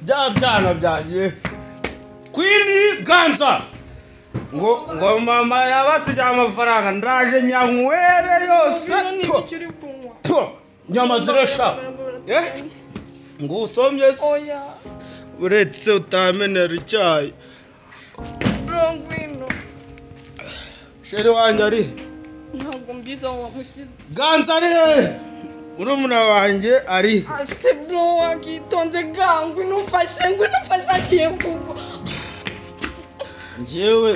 bya byana byagiye kwini ganza ngo ngo mama yabasigiye amafaranga ndaje nyanywere yose n'ibyo to- uri kunywa to nyama zirasha Eh? ngo usomye se? oya uretse utamenera icyayi rongwino sheri wanjye ari he? ntabwo mbizi aho wamushyize ganza ari hehe murumuna wanjye ari he? ase bro wakitonze ga ngwino umfashe ngwino umfashe agiye kugwa njyewe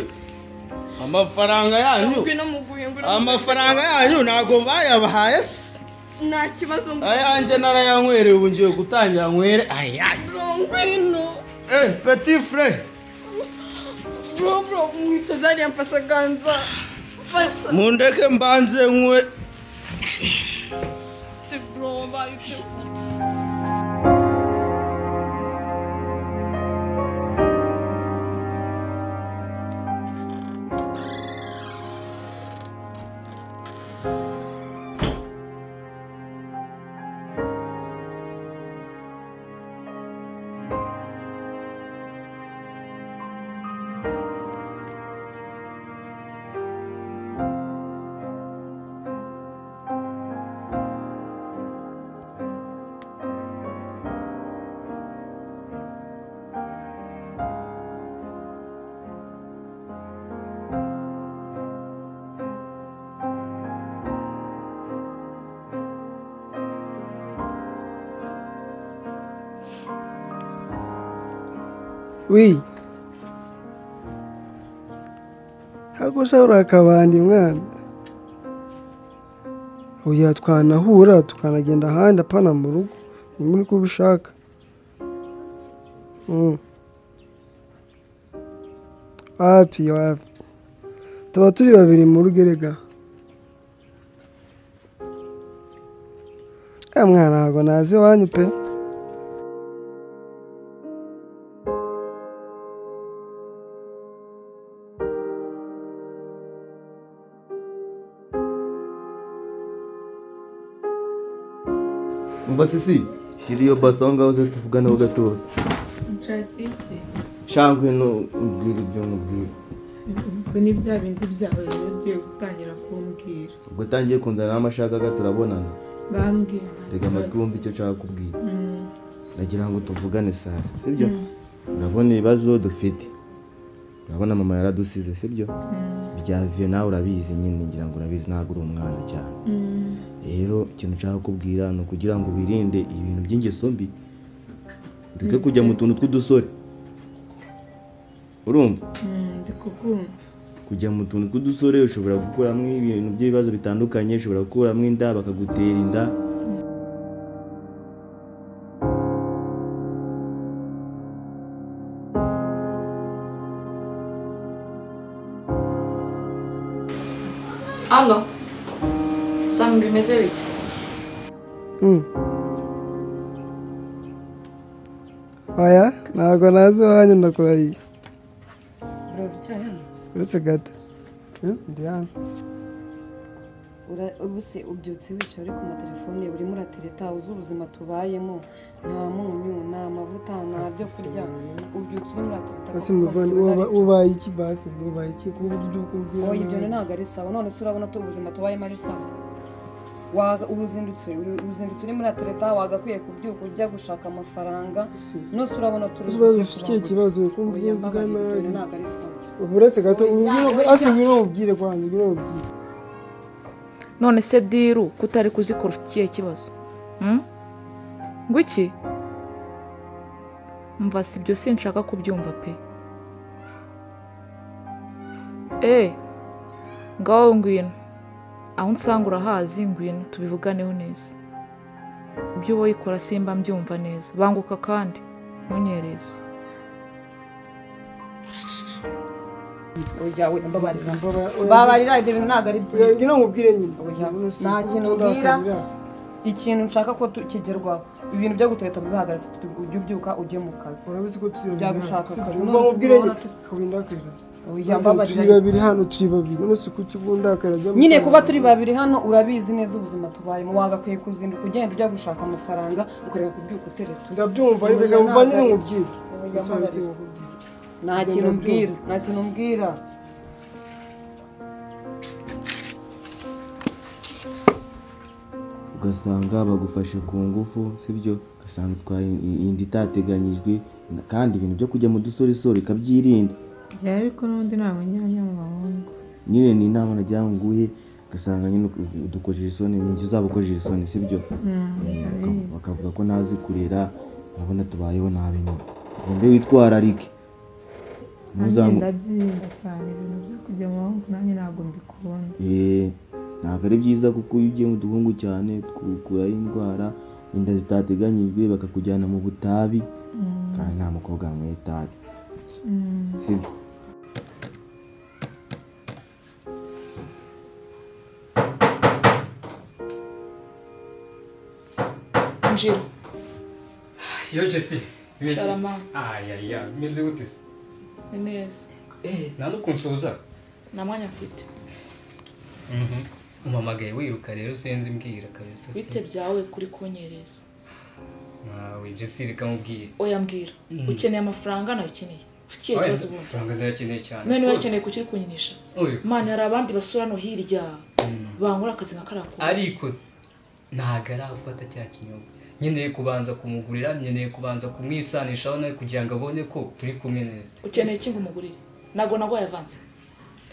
amafaranga yanyu ngwino muguhe ngwino amafaranga yanyu ntabwo bayabahaye se muguhe. nta kibazo ngwino ayanjye narayanywereye ubu ngiye gutangira nywere ayanyu bro ngwino Eh, petit frere bro bro mwitezariya mfasha ganza mfasha mundeke mbanze nkwe se bro wabaye ute wi ntabwo usahura akabandi mwana oya twanahura tukanagenda ahandi apana mu rugo ni muri ko ubishaka Mm. wapi wapi tuba turi babiri mu rugo erega ya mwana ntabwo nazi iwanyu pe umva sisi shyira iyo basi aho ngaho uze tuvugane ho gatoya nshakira iki shangwe n'ubwira ibyo mubwira ubwo ni bya bindi byawe rero ugiye gutangira kumbwira ubwo utangiye kunzana n'amashagaga turabonana bambwira nta tega amatwi kibazo. wumve icyo nshaka kubwira Mm, nagira ngo tuvugane sasa sibyo urabona ibibazo dufite urabona mama yaradusize sibyo byavuye nawe urabizi nyine ngira ngo urabizi ntabwo uri umwana cyane mm, rero ikintu nshaka kubwira ni ukugira ngo wirinde ibintu by'ingeso mbi ureke kujya mu tuntu tw'udusore urumva mm, ndi kukumva kujya mu tuntu tw'udusore ushobora gukuramo ibintu by'ibibazo bitandukanye ushobora gukuramo inda bakagutera inda Alo. Sanga bimeze bite? Mm. oya ntabwo nazi iwanyu ndakurahiye Urora icyayi hano? uretse gato Eh, ndi hano Ura- ubu se ubyutse wicaye uri ku matelefone urimo uratereta uzi ubuzima tubayemo nta munyu nta mavuta nta byo kurya ubyutse urimo uratereta ese kuko umuvandi ufite uba- ibara- ubaye iki basi ubaye iki kuba ibyo kumbwira oya ibyo ntabwo ari sawa none se urabona ko ubuzima tubayemo ari sawa Waga- uzindutse uri- uzindutse urimo uratereta wagakwiye kubyuka ujya gushaka amafaranga Si. nose urabona turi ikibazo ufite ikibazo kumbwira oya uvuga mbabarira ibyo ntabwo nabi ari sawa Ubu uretse gato ubwire ase ngwino ubwire kwanjye ngwino ubwire None se diru kutari kuzikora ufite ikihe kibazo? Hmm? Ngo iki? Mva si ibyo sinshaka kubyumva pe. Eh. Ngaho ngwino. Aho unsanga urahazi ngwino tubivuganeho neza. Ibyo wowe ikora simba mbyumva neza. Banguka kandi ntunyereze. oya we mbabarira Mbaba- oya, mbabarira ibyo bintu ntabwo ari byiza ngwino mubwire nyuma Nta kintu ubwira ikintu nshaka ko tu- kigerwaho ibintu byo gutereta bibahagaritse ujya ubyuka ujye mu kazi urabizi ko turi babiri Byagushaka hano. Si akazi. turi None bamubwire ubona njye, tu- kuba indakariza. Oya, Maze mbabarira. turi babiri hano turi babiri none si kuki uba undakariza bya nyine musaza kuba wanjye. turi babiri hano urabizi neza ubuzima tubayemo wagakwiye kuzinduka ugenda ujya gushaka amafaranga ukareka kubyuka utereta ndabyumva Oya, reka mva nyine ntabwo- nkubwire Oya, mbabarira. nta Ugenda kintu ubyuka. mbwira nta kintu mbwira ugasanga bagufashe ku ngufu sibyo ugasanga utwaye i- inda itateganyijwe na- kandi ibintu byo kujya mu dusoresore ikabyirinda byari ariko n'ubundi ni abanyanya mu bahungu nyine ni inama nagira ngo nguhe ugasanga nyine ukoze- udukojeje isoni nyinshi uzaba ukojeje isoni sibyo Eh, baka- bakavuga ko ntazi kurera urabona tubayeho nabi nyine ugombe witwararike nanjye Ntuzamu- ndabyirinda cyane ibintu byo kujya mu bahungu nanjye ntabwo mbikunda Eh, ntabwo ari byiza kuko iyo ugiye mu duhungu cyane twukuraho indwara inda zitateganyijwe bakakujyana mu butabi kandi nta mukobwa wanyweye itabi sibyo njira Yo Jesse. Sharama. Aya ya, meze gute se? ni neza Eh, nta nukunsuhuza. nta mwanya mfite Mhm. Umamagaye wiruka rero senzi mbwira kabisa. bite byawe kuri kunyereza Nawe Jesse reka mubwire. oya mbwira ukeneye amafaranga nawe ukeneye ufite ikihe kibazo ubundi Franga ndayakeneye cyane. mwe niba ukeneye kukiri kunyinisha Oya. mana hari abandi basura no hirya bangura akazi nka kariya kose. ariko ntabwo arafata cya kinyobwa nkeneye kubanza kumugurira nkeneye kubanza kumwisanishaho nawe kugira ngo abone ko turi kumwe neza ukeneye iki ngo umugurire ntabwo nagwaye avanse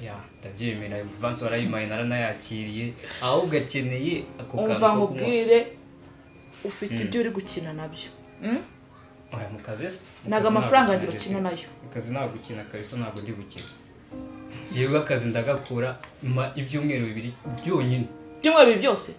ya ndabyemera vansi warayimaye naranayakiriye ahubwo akeneye ako umva kantu ko kunywa nkubwire ufite ibyo uri gukina nabyo Mm? aya mu kazi se Mu ntabwo kazi amafaranga ntabwo yanjye bakina gukina. nayo Mu kazi ntabwo gukina kabisa ntabwo ndi gukina jyewe akazi ndagakora mpa ibyumweru bibiri byonyine byumweru bibiri byose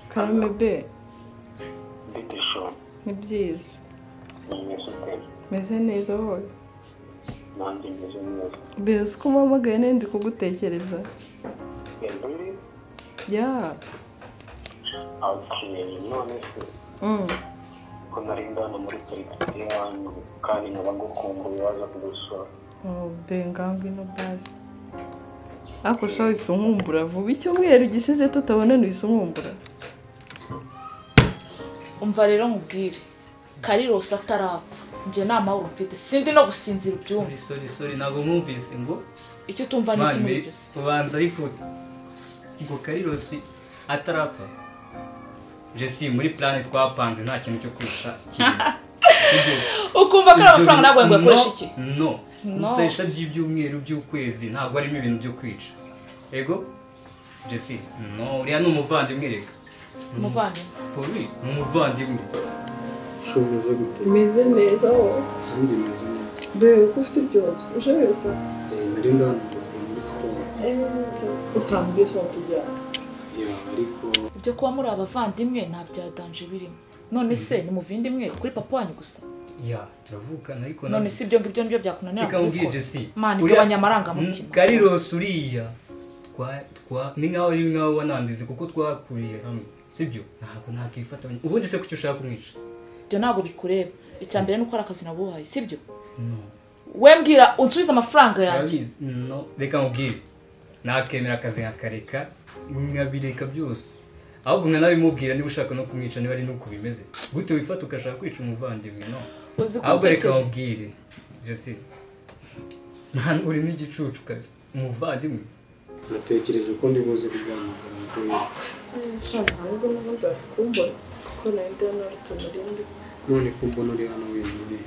Karame be ni byiza meze neza wowe nanjye meze neza mbere uzi ko umpamagaye nari ndi kugutekereza ntibiri ya abakiriya none se mm. ko nari ndana muri politiki yanyu kandi nkaba ngukumbuye waza kugusura Oh, be ngangwe no bazi ariko sha wahise unkumbura vuba icyumweru gishize tutabonana uhise unkumbura umva rero nkubwire karirose atarapfa njye nta mahoro mfite sindi no gusinzira ubyumve sori sori sori ntabwo mwumvise ngo icyo utumva ni iki muri mame byose ubanza ariko ngo karirosi atarapfa jesi muri plane twapanze nta kintu cyo kurusha ukumva ko ari amafaranga ntabwo ngo yakoresha iki no No. gukoresha by'ibyumweru by'ukwezi ntabwo harimo ibintu byo kwica ego jesi no uriya ni umuvandimwe reka umuvandimwe fori ni umuvandimwe shumeze gute meze neza wowe nanjye meze neza mbere uko ufite ibyorezo ushoboye Eh, nari ndana muri siporo utanga ubwishyu wakujyana ya ariko ibyo kuba muri abavandimwe nta bya danje birimo none se ni muvindimwe kuri papa wanyu gusa ya turavukana ariko none si ibyo ngibyo nibyo byakunanira reka mubwire kubikora. jesi Mana, uriya- igabanya amarangamutima. Mm, karirosi uriya twa twa ni nkaho ari nkaho wanandize kuko twakuriye hamwe sibyo ntabwo nakifata ubundi se kuki ushaka kumwica ibyo ntabwo bikureba icya mbere ni uko ari akazi nabuhaye sibyo no we mbwira unsubize amafaranga yanjye Urabizi? no reka mubwire nakemera akazi nkakareka nkabireka byose ahubwo nkanabimubwira niba ushaka no kumwica niba ari nuko bimeze gute wifata ugashaka kwica umuvandimwe no uzi ko ahubwo reka nsekeje mubwire jesi nta uri n'igicucu kabisa umuvandimwe natekereje ko ndi buze kuganira kuri nshaka ntabwo n'ubundi wari kumbona kuko nari ndana urutuntu rindi none ko mbona uri hano wenyine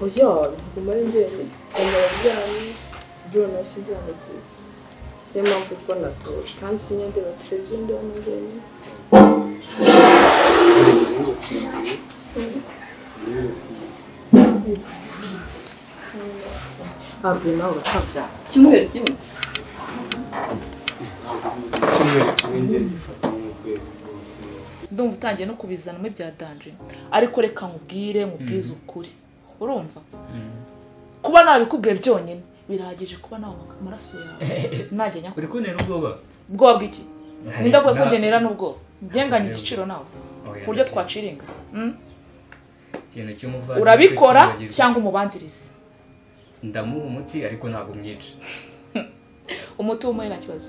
oya ntabwo mari njyenyine mbona ababyeyi ibyo nasi byanagiye niyo mpamvu kuko natuje kandi sinyandeba televiziyo ndabona njyenyine izo nshingano niyo ntabwo nawe uracyabyaye icyumweru kimwe ntabwo icyumweru kimwe ngenda gifata nk'ukwezi rwose ndumva utangiye no kubizanamo ibya danje ariko reka nkubwire nkubwize ukuri urumva kuba nabikubwiye byonyine birahagije kuba nta amaraso yawe ntajya nyakubahwa uri kuntera ubwoba ubwoba bw'iki nida ko nta- kugenera n'ubwoba ngenganye igiciro nawe Oya. ku buryo twaciringa Mm? ikintu cy'umuvandimwe urabikora cyose cyangwa umubanzirize ndamuha umuti ariko ntabwo mwica umuti w'umuhe nta kibazo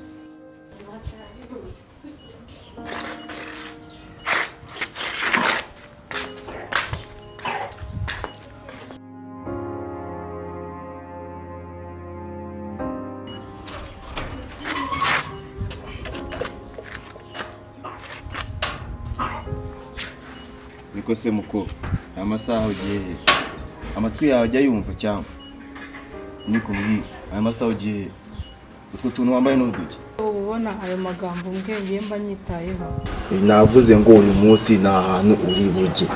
niko se muko aya masaha ugiye he amatwi yawe ajya yumva cyangwa nikubwira aya masaha ugiye he utwo tuntu wambaye n'uduke uba ubona ayo magambo mbwenge mba nyitayeho navuze ngo uyu munsi ni ahantu uri bujye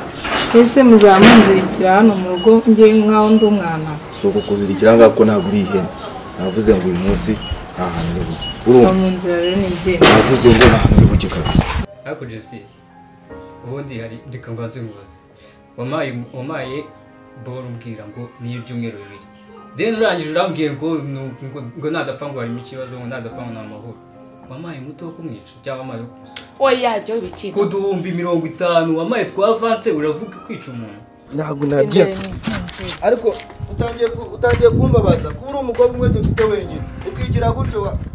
ese muzamunzirikira hano mu rugo nge nk'aho ndi umwana si uku kuzirikira ngaho ko ntabwo uri ihene navuze ngo uyu munsi ni ahantu uri bujye uba urumva mu nzira rero ntibyemera navuze ngo ni ahantu uri bujye kabisa ariko jesi ubundi hari ndikaba nzimubaza wamaye wamaye boro umbwira ngo niyo ibyumweru bibiri deni urangije urambwiye ngo nu- ngo- ngo nadapfa ngo harimo ikibazo ngo nadapfa ngo ni amahoro wamaye umuti wo kumwica cyangwa amaye wo kumusiga oya ibyo bitinda kuduhumbi mirongo itanu wamaye twavanse uravuga kwica umuntu ntabwo nagiye ariko utangiye ku- utangiye kumbabaza kuba uri umukobwa umwe dufite wenyine ukigira gutyo wa-